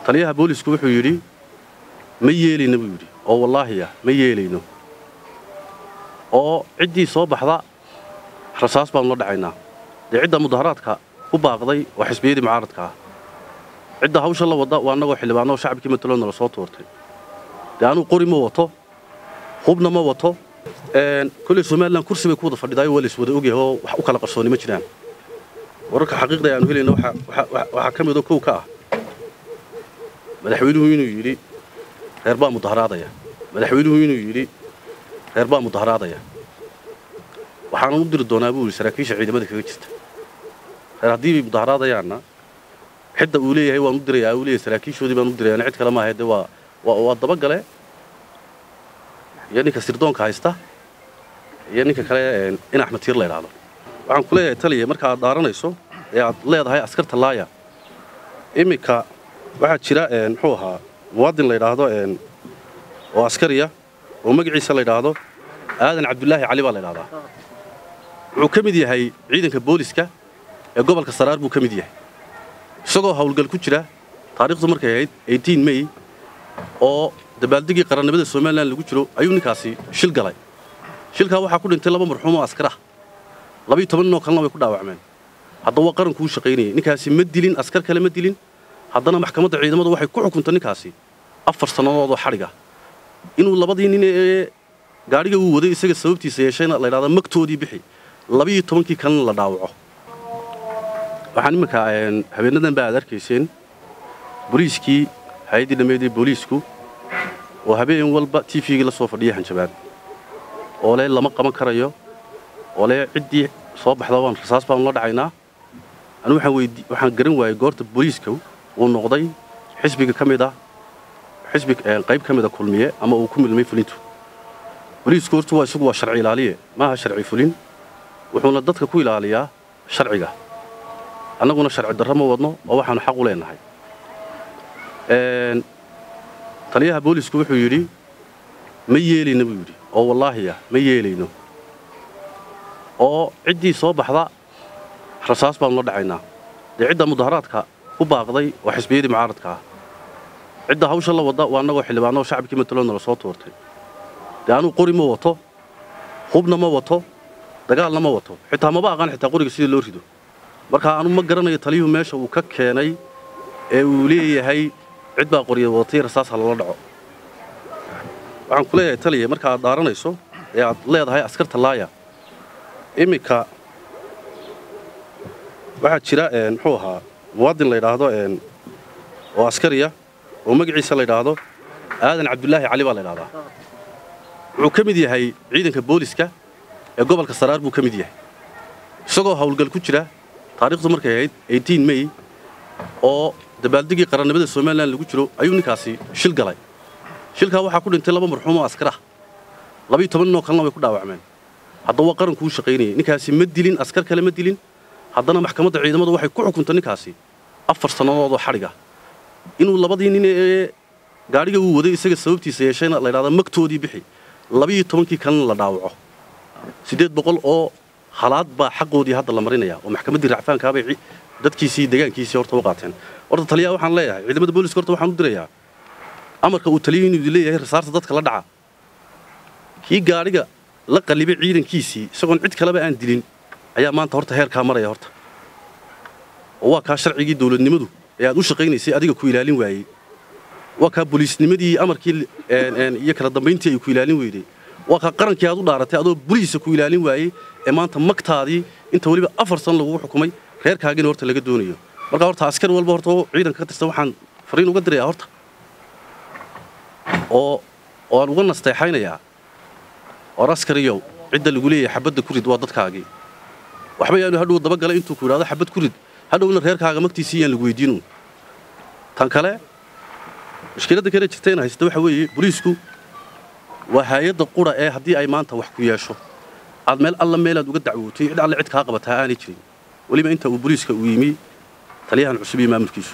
taliyaha boolisku wuxuu yidhi ma yeelayno buu yidhi oo wallaahi ah ma yeelayno oo ciddii soo baxda rasaas baanu la dhacaynaa dee cidda mudaharaadka ku baaqday waa xisbiyadii mucaaradka ah cidda hawsha la wadda waa annagoo xildhibaanoo shacabkii mataloodna la soo tuurtay dee anuu qori ma wato hubna ma wato kolley somalilan kursi bay ku wada fadhidaayo waa lays wada ogyahay oo wax u kala qarsooni ma jiraan wararka xaqiiqda aanu helayna waxaa ka midoo kow ka ah madaxweynuhu inuu yidhi reer baa mudaharaadaya madaxweynuhu inuu yidhi reer baa mudaharaadaya waxaanan u diri doonaa buu yidhi saraakiisha ciidamada kaga jirta reer haddii bay mudaharaadayaanna xidda uu leeyahay waan u dirayaa uu leeyahay saraakiishoodii baan u dirayaa cid kale maaha dee waa waa dabagale iyo ninka sirdoonka haysta iyo ninka kale in axmed tiir la idhaahdo waxaan ku leeyahay taliya marka aad dhaaranayso ee aad leedahay askarta laaya iminka waxaa jira muxuu ahaa muwaadin la yidhaahdo oo askariya oo magaciisa la yidhaahdo aadan cabdulaahi cali baa la ydhahdaa wuxuu ka mid yahay ciidanka booliska ee gobolka saraar buu ka mid yahay isagoo hawlgal ku jira taariikhdu markay ahayd mey oo dabaaldegii qarannimada somalilan lagu jiro ayuu ninkaasi shil galay shilkaa waxaa ku dhintay laba marxuum oo askar ah labiyo toban ninoo kalena way ku dhaawacmeen haddaba waa qarankuu shaqaynayay ninkaasi ma dilin askar kale ma dilin haddana maxkamadda ciidamadu waxay ku xukuntay ninkaasi afar sannadoodoo xadhiga inuu labadii nin ee gaadhiga uu waday isaga sababtiisa yeeshayna la ydhahda magtoodii bixi labiyo tobankii kalena la dhaawaco waxaan iminka habeenadan ba aad arkayseen boliiskii hay-addii dhammeedee booliisku oo habeen walba t v-gii la soo fadhiya hanjabaan oo le lama qaban karayo oo le ciddii soo baxda waan rasaas baanu la dhacaynaa anu waxaan garan waayey goorta booliiska uu noqday xisbiga ka mid ah xisbi qayb ka mida kulmiye ama uu ku milmay fulintu boliisku horta waa isagu waa sharci ilaaliye maaha sharci fulin wuxuuna dadka ku ilaaliyaa sharciga annaguna sharci darro ma wadno oo waxaanu xaq u leenahay taliyaha boolisku wuxuu yidhi ma yeelayno buu yidhi oo wallaahi ah ma yeelayno oo ciddii soo baxda rasaas baanu la dhacaynaa dee cidda mudaharaadka ku baaqday waa xisbiyadii mucaaradka ah cidda hawsha la wadda waa annagoo xildhibaanoo shacabkii mataloodna la soo tuurtay dee anuu qori ma wato hubna ma wato dagaalna ma wato xitaa maba aqaan xitaa qoriga sidii loo rido markaa anu ma garanayo taliyuhu meesha uu ka keenay ee uu leeyahay cid baa qorya wadatay rasaas ha lala dhaco waxaan ku leeyahay taliya marka aad dhaaranayso ee aad leedahay askarta laaya iminka waxaa jira muxuu ahaa muwaadin la yidhaahdo oo askariya oo magaciisa la yidhaahdo aadan cabdulaahi cali baa la ydhahdaa wuxuu ka mid yahay ciidanka booliska ee gobolka saraar buu ka mid yahay isagoo hawlgal ku jira taariikhdu markay ahayd mey oo dabaaldegii qarannimada somalilan lagu jiro ayuu ninkaasi shil galay shilkaa waxaa ku dhintay laba marxuum oo askar ah labiyo toban ninoo kalena way ku dhaawacmeen haddaba waa qarankuu shaqaynayay ninkaasi ma dilin askar kale ma dilin haddana maxkamadda ciidamadu waxay ku xukuntay ninkaasi afar sannadoodoo xadhiga inuu labadii nin ee gaadhiga uu waday isaga sababtiisa yeeshayna la ydhahda magtoodii bixi labiyo tobankii kalena la dhaawaco siddeed boqol oo halaad baa xaqoodii hadda la marinaya oo maxkamaddii racfaankaabay dadkiisii degaankiisii horta u qaateen horta taliyaha waxaan leeyahay ciidamada booliska horta waxaan u dirayaa amarka uu taliya inuu leeyahay rasaarta dadka la dhaca kii gaadhiga la qallibay ciidankiisii isagoon cid kaleba aan dilin ayaa maanta horta heerkaa maraya horta oo waa kaa sharcigii dawladnimadu ee aad u shaqaynaysay adiga ku ilaalin waayey waa kaa boliisnimadii amarkii iyo kala dambayntii ay ku ilaalin weyday waa kaa qarankii aad u dhaaratay adoo boliisa ku ilaalin waayey ee maanta magtaadii inta weliba afar san lagugu xukumay reerkaagina horta laga doonayo marka horta askar walba horta oo ciidanka ka tirsan waxaan fariin uga dirayaa horta oo oo aan uga nasteexaynayaa or askariyow cidda lagu leeyahay xabadda ku rid waa dadkaagii waxba yaanu hadhow dabagalay intuu ku yidhahdo xabad ku rid hadhowna reerkaaga magtiisii yaan lagu weydiinu tan kale mushkiladda kale jirtayna haysta waxa weeye boliisku waa hay-adda qura ee haddii ay maanta wax ku yeesho aad meel alla meelaad uga dacwootay cid alle cid kaa qabataa aanay jirin weliba inta uu boliiska uu yimi taliyahan cusub iyo maamulkiisu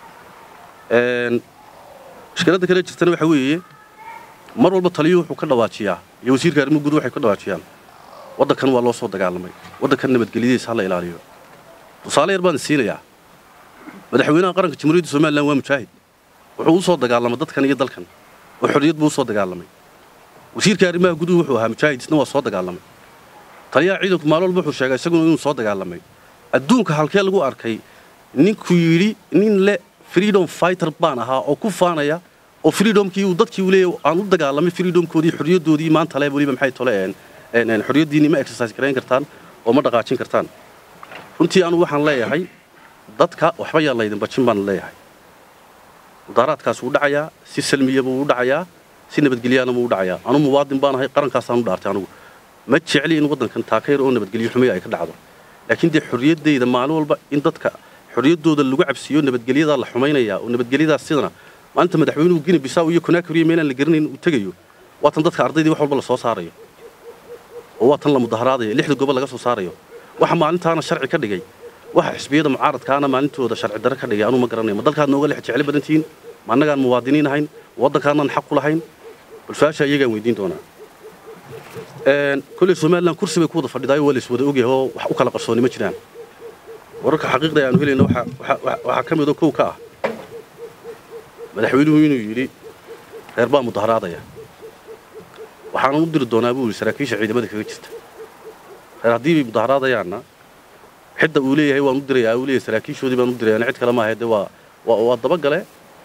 mushkiladda kale jirtana waxa weeye mar walba taliyuhu wuxuu ka dhawaajiyaa iyo wasiirka arrimuhu guud waxay ka dhawaajiyaan waddankan waa loo soo dagaalamay waddankan nabadgelyadiisa ha la ilaaliyo tusaale yar baan siinayaa madaxweynaha qaranka jamhuuriyadda somalilan waa mujaahid wuxuu u soo dagaalamay dadkan iyo dalkan oo xorriyad buu u soo dagaalamay wasiirka arrimaha guduhu wuxuu ahaa mujaahid isna waa soo dagaalamay taliyaha ciidanku maalin walba wuxuu sheegay isaguna inuu soo dagaalamay adduunka halkee lagu arkay ninkuu yidhi nin le freedom fighter baan ahaa oo ku faanaya oo freedomkii uu dadkii uu leeyahay aan u dagaalamay freedomkoodii xorriyaddoodii maanta le weliba maxay tole een xorriyaddiinni ma exercise garayn kartaan oo ma dhaqaajin kartaan runtii anu waxaan leeyahay dadka waxba yaa laydin bajin baan leeyahay mudaaraadkaas wuu dhacayaa si salmiya buu u dhacayaa si nabadgelyaana buu u dhacayaa anu muwaadin baan ahay qarankaasaan u dhaartay anugu ma jecli in waddankan taakayr oo nabadgelyo xumiya ay ka dhacdo laakiin dee xorriyaddayda maalin walba in dadka xorriyaddooda lagu cabsiiyo nabadgelyadaa la xumaynayaa oo nabadgelyadaas sidana maalinta madaxweynuhu gini bisaw iyo konaakuriya meelaan la garanayn uu tegayo waatan dadka ardaydii wax walba la soo saarayo oo waa tan la mudaharaadayo lixda gobol laga soo saarayo waxa maalintaana sharci ka dhigay waxa xisbiyada mucaaradkaana maalintooda sharci darre ka dhigay anuu ma garanayo ma dalkaad nooga lex jeclo badantihiin ma annagaan muwaadiniin ahayn waddankaanaan xaq ku lahayn bal su-aasha iyagaan weydiin doonaa kolley somalilan kursi bay ku wada fadhidaayo waa la is wada ogyahay oo wax u kala qarsooni ma jiraan wararka xaqiiqda aanu helayna waxaa ka midoo kow ka ah madaxweynuhu inuu yidhi reer baa mudaharaadaya waxaanan u diri doonaa buu yidhi saraakiisha ciidamada kaga jirta reer haddii bay mudaharaadayaanna xidda uu leeyahay waan u dirayaa uu leeyahay saraakiishoodii baan u dirayaa cid kale maaha dee waa waa dabagale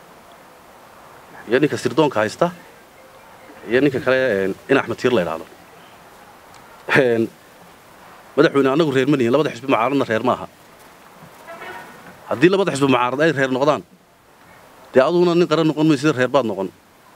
iyo ninka sirdoonka haysta iyo ninka kale in axmed tiir la idhaahdo madaxweyne annagu reer ma nihin labada xisbi mucaaradna reer maaha haddii labada xisbi mucaarad ay reer noqdaan dee aduguna nin qaran noqon maysid reer baad noqon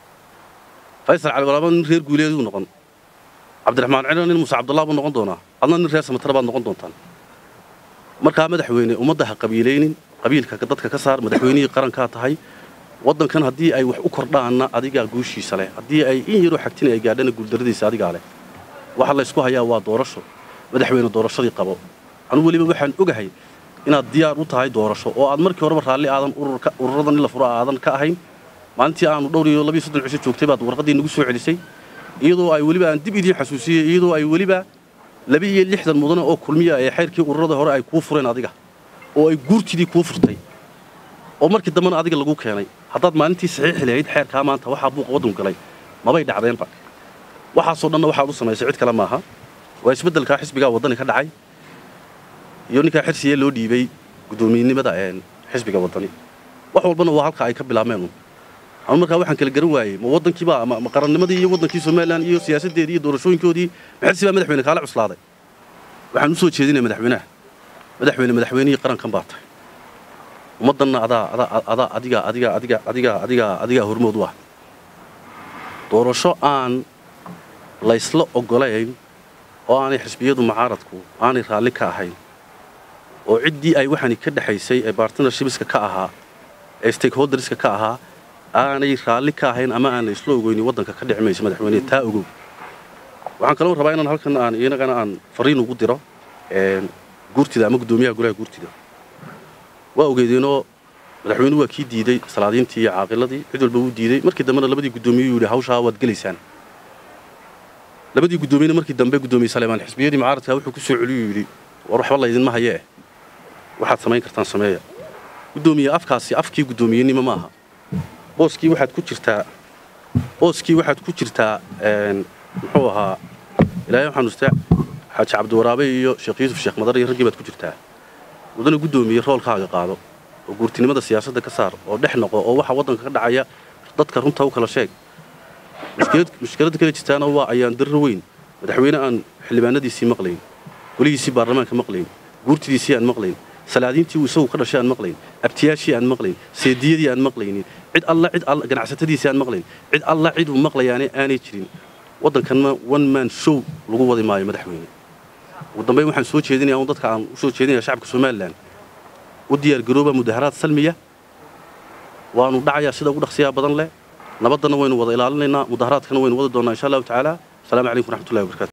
faysal cali walaaba nin reer guuleeduu noqon cabdiraxmaan cilo nin muuse cabdullah buu noqon doonaa adna nin reer samatara baad noqon doontaan markaa madaxweyne ummadda ha qabiilaynin qabiilka dadka ka saar madaxweynihii qarankaa tahay waddankan haddii ay wax u kordhaanna adigaa guushiisa leh haddii ay in yaroo xagtin ay gaadhana guuldarradiisa adigaa leh waxa laysku hayaa waa doorasho madaxweyne doorashadii qabo anugu weliba waxaan ogahay inaad diyaar u tahay doorasho oo aad markii horeba raalli aadan ururadan in la furo aadan ka ahayn maalintii aanu dhowr iyo labiyo soddon cisho joogtay baad warqaddii nagu soo celisay iyadoo ay weliba aan dib idiin xasuusiyey iyadoo ay weliba laba iyo lixdan mudane oo kulmiya ee xayrkii ururada hore ay kuu fureen adiga oo ay guurtidii kuu furtay oo markii dambena adiga lagu keenay haddaad maalintii saxiixi lahayd xeerkaa maanta waxaa buuqa waddanku galay mabay dhacdeenba waxaasoo dhanna waxaad u samaysay cid kale maaha waa isbeddelkaa xisbigaa waddani ka dhacay iyo ninkaa xirsiye loo dhiibay guddoomiyenimada xisbiga waddani wax walbana waa halka ay ka bilaabmeen anu markaa waxaan kala garan waayey ma waddankiiba ma qarannimadii iyo waddankii somalilan iyo siyaasaddeedii iyo doorashooyinkoodii maxirsi baa madaxweyne kaala cuslaaday waxaan u soo jeedinaya madaxweynaha madaxweyne madaxweynihii qarankan baa tahay ummaddanna adaa adaa adaa adigaa adigaa adigaa adigaa adigaa adigaa hormood u ah doorasho aan laysla oggolayn oo aanay xisbiyadu mucaaradku aanay raalli ka ahayn oo ciddii ay waxaani ka dhexaysay ee bartnershipska ka ahaa ee stakeholderska ka ahaa aanay raalli ka ahayn ama aan laysla ogoynin waddanka ka dhici mayso madaxweyne taa ogow waxaan kaloo rabaa inaan halkan aan inagana aan fariin ugu diro guurtida ama guddoomiyaha golaha guurtida waa ogeedeenoo madaxweynuhu waa kii diiday salaadiintii iyo caaqiladii cid walba wuu diiday markii dambena labadii guddoomiyuu yidhi hawshaa waad gelaysaan labadii guddoomiyena markii dambe guddoomiye saleemaan xisbiyadii mucaaradka wuxuu ku soo celiyuu yidhi war waxba laydinma hayee waxaad samayn kartaan sameeya guddoomiye afkaasi afkii guddoomiyenimo maaha booskii waxaad ku jirtaa booskii waxaad ku jirtaa muxuu ahaa ilaahay waxaan ustaa xaaji cabdiwaraabe iyo sheekh yuusuf sheekh madar iyo raggii baad ku jirtaa mudana guddoomiye roolkaaga qaado oo guurtinimada siyaasadda ka saar oo dhex noqo oo waxa waddanka ka dhacaya dadka runta u kala sheeg mushkiladda kala jirtaana waa ayaan darro weyn madaxweyne aan xildhibaanadiisii maqlayn golihiisii baarlamaanka maqlayn guurtidiisii aan maqlayn salaadiintii uu isagu ka dhashay aan maqlayn abtiyaashii aan maqlayn seediyadii aan maqlaynin cid alla cid alla ganacsatadiisii aan maqlayn cid alla cid uu maqlayaane aanay jirin waddankanna one man show lagu wadi maayo madaxweyne ugu dambayn waxaan soo jeedinayaa un dadka aan u soo jeedinaya shacabka somalilan u diyaargarooba mudaharaad salmiya waanu dhacayaa sida ugu dhaqsiyaha badan leh nabaddanna waynu wada ilaalinaynaa mudaharaadkana waynu wadi doonnaa insha allahu tacaala asalaamu calaykum waraxmatullahi wabarakatu